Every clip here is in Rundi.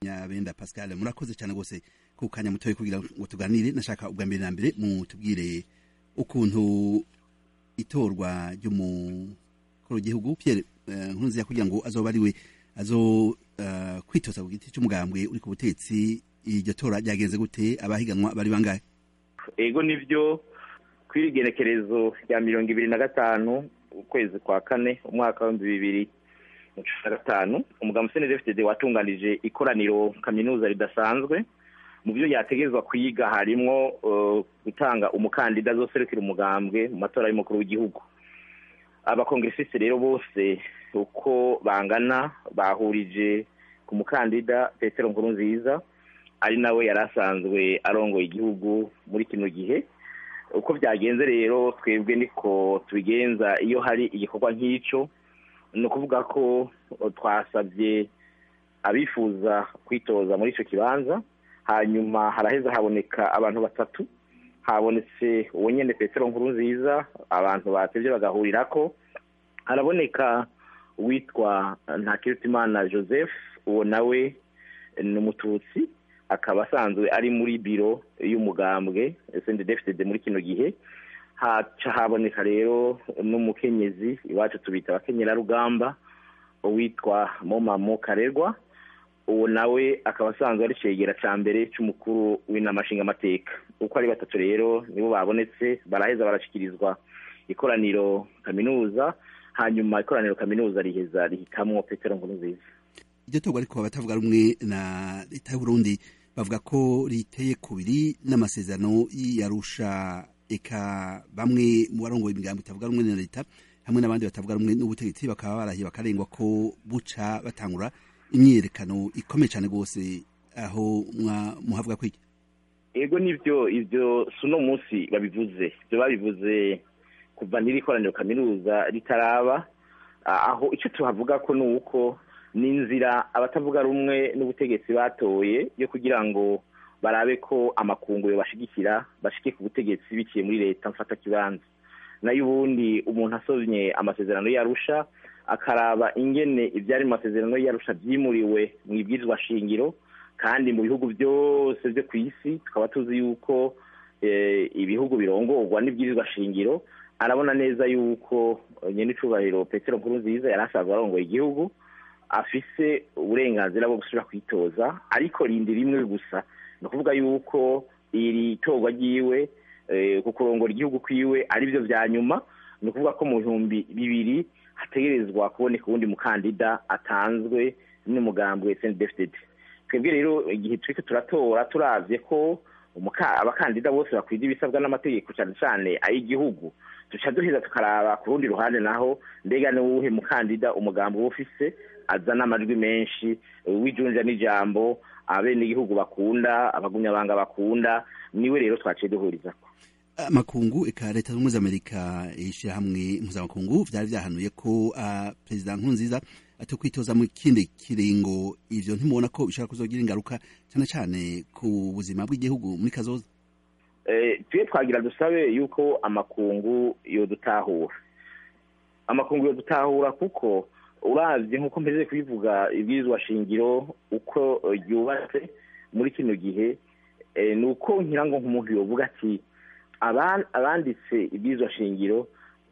nyabenda pascal murakoze cyane rwose ku kanya mutoye kugira ngo tuganire nashaka ubwa mbere na mbere mutubwire ukuntu itorwa ry'umukuru w'igihugu pierre nkurunziza kugira ngo azoba ari we azo kwitoza ku giti cy'umugambwe uri ku butetsi iryo tora ryagenze gute abahiganwa bari bangahe ego nivyo kw'iri genekerezo rya mirongo ibiri na gatanu ukwezi kwa kane umwaka w'ibihumbi bibiri na cumi na gatanu umugambi cndfdd watunganije ikoraniro kaminuza ridasanzwe mu byo yategerezwa kwiga harimwo gutanga umukandida azoserukira umugambwe mu matora y'umukuru w'igihugu abakongresisi rero bose uko bangana bahurije ku mukandida petero nkurunziza ari nawe yari asanzwe arongoye igihugu muri kino gihe uko byagenze rero twebwe niko tubigenza iyo hari igikorwa nk'icyo ni ukuvuga ko twasabye abifuza kwitoza muri icyo kibanza hanyuma haraheza haboneka abantu batatu habonetse uwo nyine petero nkuru nziza abantu batebye bagahurira ko haraboneka uwitwa ntakirutimana joseph uwo nawe ni umututsi akaba asanzwe ari muri biro y'umugambwe sendedefitede muri kino gihe haca haboneka rero n'umukenyezi iwacu tubita abakenyerarugamba uwitwa momamo karerwa uwo nawe akaba asanzwe ari cegera cya mbere cy'umukuru w'inama nshingamateka uko ari batatu rero nibo babonetse baraheza barashyikirizwa ikoraniro kaminuza hanyuma ikoraniro kaminuza riheza rihitamwo petero nkurunziza iryo torwa ariko abatavuga rumwe na leta y'uburundi bavuga ko riteye kubiri n'amasezerano y'arusha eka bamwe mu barongoye imigambo itavuga rumwe na leta hamwe n'abandi batavuga rumwe n'ubutegetsi bakaba barahiye bakarengwa ko buca batangura imyiyerekano ikomeye cyane rwose aho muhavuga kwiki ego nibyo ibyo si uno munsi babivuze ibyo babivuze kuva n'iri koraniro kaminuza ritaraba aho icyo tuhavuga ko ni uko ni inzira abatavuga rumwe n'ubutegetsi batoye yo kugira ngo barabe ko amakungu bashigikira bashike ku butegetsi biciye muri leta mfata kibanza nayo ubundi umuntu asomye amasezerano yarusha akaraba ingene ibyari mu masezerano yarusha byimuriwe mu ibwirizwa shingiro kandi mu bihugu byose byo ku isi tukaba tuzi yuko ibihugu birongorwa n'ibwirizwa shingiro arabona neza yuko nyine icubahiro petero nkuru nziza yari asanzwe arongoye igihugu afise uburenganzira bwo gusubira kwitoza ariko rindi rimwe gusa ni ukuvuga yuko iri torwa ryiwe ku kurongora igihugu kwiwe ari byo bya nyuma ni ukuvuga ko mu bihumbi bibiri hategerezwa kuboneka uwundi mukandida atanzwe n'umugambi wa sendefitedi twebwe rero igihe turi turatora turabye ko abakandida bose bakwiriye ibisabwa n'amategeko cyane cyane ay'igihugu duca duheza tukaraba ku rundi ruhande naho mbega ni uwuhe mukandida umugambi uba ufise azana amajwi menshi w'ijunja n'ijambo abenegihugu bakunda abagumyabanga bakunda niwe rero twaciye duhurizako amakungu eka leta zunze amerika ishyirahamwe mpuzamakungu byari byahanuye ko uh, perezida nkurunziza ati kwitoza mu kindi kiringo ivyo ntimubona ko bishobora kuzogira ingaruka cyane cyane ku buzima bw'igihugu muri kazoza tuye twagira dusabe yuko amakungu yodutahura amakungu yodutahura kuko uravye nk'uko mpeze kubivuga ibwirizwa shingiro uko ryubatse muri kino gihe ni uko ngira ngo nk'umuntu yovuga ati abanditse ibwirizwa shingiro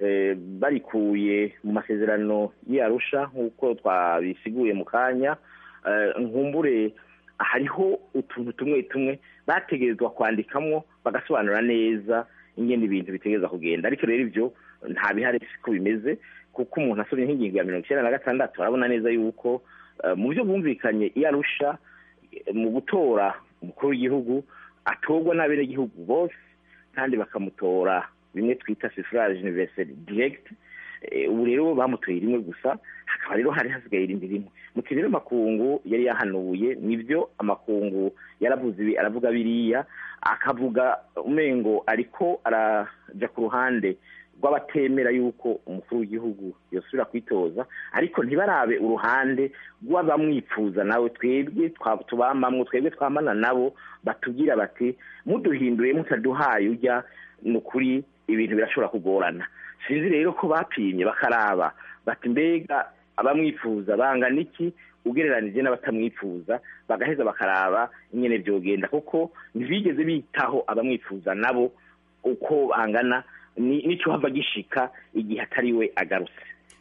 barikuye mu masezerano y'arusha nk'uko twabisiguye mu kanya nkumbure hariho utuntu tumwe tumwe bategerezwa kwandikamwo bagasobanura neza ingene ibintu bitegereza kugenda ariko rero ibyo nta bihari siko bimeze kuko umuntu asomye nk'ingingo ya mirongo icyenda na gatandatu arabona neza yuko mu byo bumvikanye iyo arusha mu gutora umukuru w'igihugu atorwa n'abenegihugu bose kandi bakamutora bimwe twita suffrage universel direct ubu rero bamutoye rimwe gusa hakaba rero hari hasigaye irindi rimwe muti rero amakungu yari yahanuye nibyo amakungu yaravuze ibi aravuga biriya akavuga umengo ariko araja ku ruhande rw'abatemera yuko umukuru w'igihugu yosubira kwitoza ariko ntibarabe uruhande rw'abamwifuza nawe twebwe tubamamwo twebwe twamana nabo batubwira bati muduhinduye mutaduhaye ujya ni ukuri ibintu birashobora kugorana sinzi rero ko bapimye bakaraba bati mbega abamwifuza bangana iki ugereranije n'abatamwifuza bagaheza bakaraba nyine byogenda kuko ntibigeze bitaho abamwifuza nabo uko bangana n'icyo hava gishika igihe atari we agarutse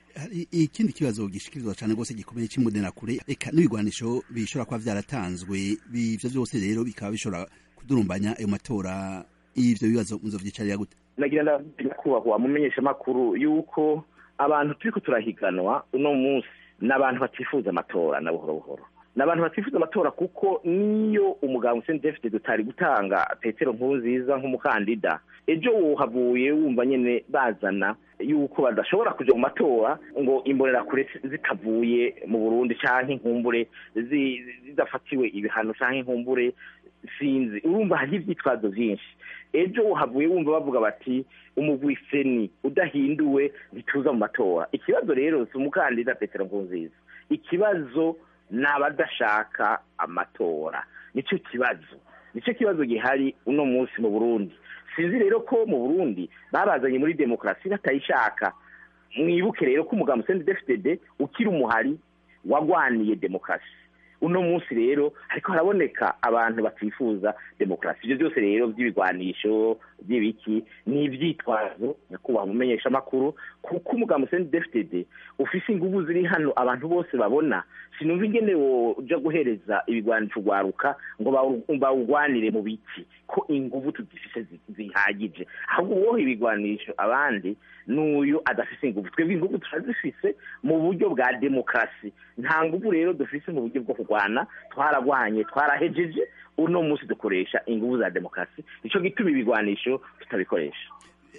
ikindi kibazo gishikirizwa cyane rwose gikomeye cy'imbonerakure reka n'ibigwanisho bishobora kuba byaratanzwe ibyo byose rero bikaba bishobora kudurumbanya ayo matora y'ibyo bibazo muzovyicarira gute nagira kubahwa mumenyesha makuru yuko abantu turiko turahiganwa uno munsi n'abantu batifuza amatora na buhoro buhoro n'abantu batifuza amatora kuko niyo umugabo Hussein David dutari gutanga Petero Nkurunziza nk'umukandida ejo wohavuye wumva nyene bazana yuko badashobora kuja mu matora ngo imbonerakure zitavuye mu Burundi canke inkumbure zidafatiwe ibihano canke inkumbure sinzi urumva hari ivyitwazo vyinshi ejo wohavuye wumva bavuga bati umugwi seni udahinduwe ntituza mu matora ikibazo rero si umukandida Petero Nkurunziza ikibazo ni abadashaka amatora nicyo kibazo nicyo kibazo gihari uno munsi mu burundi sinzi rero ko mu burundi babazanye muri demokarasi batayishaka mwibuke rero ko umugambi sendi defitede ukiri umuhari wagwaniye demokarasi uno munsi rero ariko haraboneka abantu batifuza demokarasi ibyo byose rero by'ibigwanisho by'ibiki ni ibyitwazo nyakubahwa mumenyesha amakuru kuko umugambi sendi defitede ufise ingubu ziri hano abantu bose babona sinumva ingene woja guhereza ibigwanisho ugwaruka ngo bawugwanire mu biki ko inguvu tuzifise zihagije ahubwo uwoha ibigwanisho abandi n'uyu adafise inguvu twebwe inguvu turazifise mu buryo bwa demokarasi nta nguvu rero dufise mu buryo bwo kurwana twaragwanye twarahejeje uno munsi dukoresha inguvu za demokarasi nico gituma ibigwanisho tutabikoresha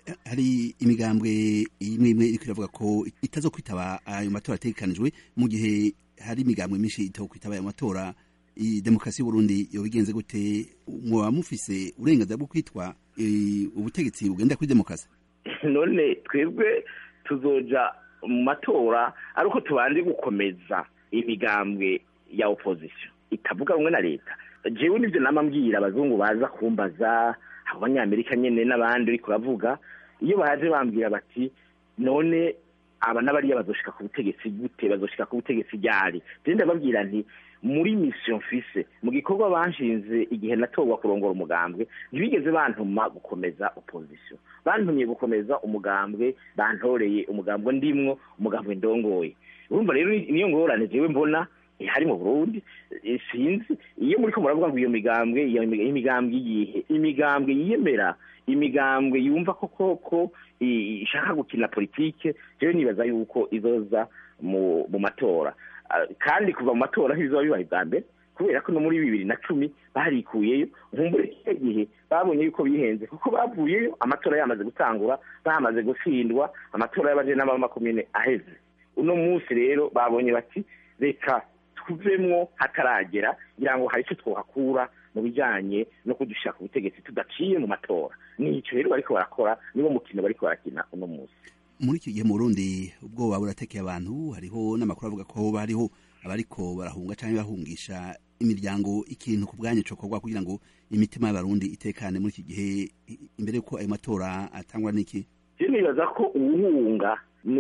hari imigambwe imwe imwe iriko iravuga ko itazo kwitaba ayo matora ategekanijwe mu gihe hari imigambwe myinshi itaho kwitaba ayo matora demokarasi y'uburundi yobigenze gute mwoba mufise uburenganzira bwo kwitwa ubutegetsi bugenda kuri demokarasi none twebwe tuzoja mu matora ari uko tubanje gukomeza imigambwe ya opposition itavuga rumwe na leta jewe nivyo nama mbwira abazungu baza kumbaza abanyamerika nyene n'abandi uriko uravuga iyo baje bambwira bati none aba n'abariya bazoshika ku butegetsi gute bazoshika ku butegetsi ryari je ndababwira nti muri mission mfise mu gikorwa banshinze igihe natorwa kurongora umugambwe ntibigeze bantuma gukomeza opposition bantumye gukomeza umugambwe bantoreye umugambwe ndimwo umugambwe ndongoye urumva rero niyo ngorane jewe mbona ihari mu Burundi sinzi iyo muri ko muravuga ngo iyo migambwe iyo imigambwe iyihe imigambwe yiyemera imigambwe yumva ko koko ishaka gukina politike jewe nibaza yuko izoza mu mu matora kandi kuva mu matora ntibizoba bibaye bwa mbere kubera ko no muri bibiri na cumi barikuyeyo nkumbure kino gihe babonye yuko bihenze kuko bavuyeyo amatora yamaze gutangura bamaze gutsindwa amatora y'abajenama b'amakomine aheze uno munsi rero babonye bati reka tuvemwo hataragera kugira ngo hari icyo twohakura mu bijyanye no kudushyira ku butegetsi tudaciye mu matora nicyo rero bariko barakora niwo mukino bariko barakina uno munsi muri iki gihe mu Burundi ubwoba buratekeye abantu hariho n'amakuru avuga ko hariho abariko barahunga cyangwa bahungisha imiryango ikintu ku bwanyu cokorwa kugira ngo imitima y'abarundi itekane muri iki gihe imbere yuko ayo matora atangwa n'iki je nibaza ko uwuhunga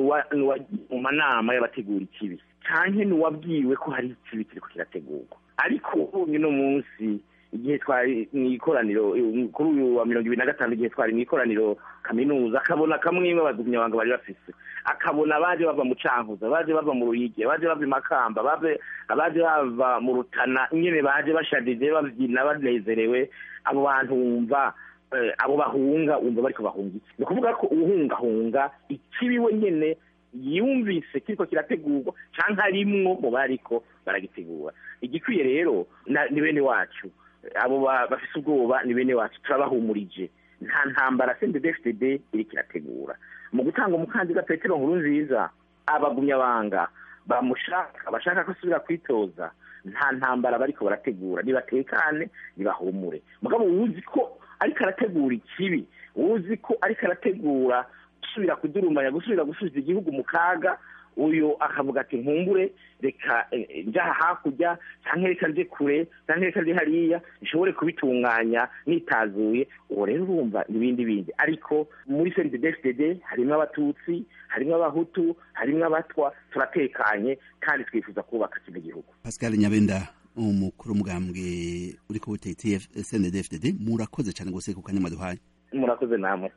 mu manama y'abategura ikibi canke nuwabwiwe ko hari ikibi kiriko kirategurwa ariko ubonye uno munsi igihe twari mw'ikoraniro kuri uyu wa mirongo ibiri na gatanu igihe twari mw'ikoraniro kaminuza akabona kamwe imwe abagumyabanga bari bafise akabona abaje bava mu cankuza abaje bava mu ruyigi abaje bava i makamba abaje bava mu rutana nyene baje bashadije bavyina banezerewe abo bantu wumva abo bahunga wumva bariko bahunga iki ni ukuvuga ko uwuhungahunga ikibi we nyene yumvise kiriko kirategurwa canke arimwo mu bariko baragitegura igikwiye rero ni bene wacu abo bafise ubwoba ni bene wacu turabahumurije nta ntambara CNDD-FDD iriko irategura mu gutanga umukandida Petero Nkurunziza abagumyabanga bamushaka bashaka ko asubira kwitoza nta ntambara bariko barategura nibatekane nibahumure mugabo wuzi ko ariko arategura ikibi wuzi ko ariko arategura gusubira kudurumanya gusubira gusubiza igihugu mu kaga uyu akavuga ati nkumbure reka njaha hakurya cyangwa reka nje kure cyangwa reka nje hariya nshobore kubitunganya nitazuye uwo rero urumva n'ibindi bindi ariko muri cndfdd harimo abatutsi harimo abahutu harimo abatwa turatekanye kandi twifuza kubaka kino gihugu pascal nyabenda umukuru w'umugambwe uri ku butegetsi cndfdd murakoze cyane rwose ku kanya mwaduhaye murakoze namwe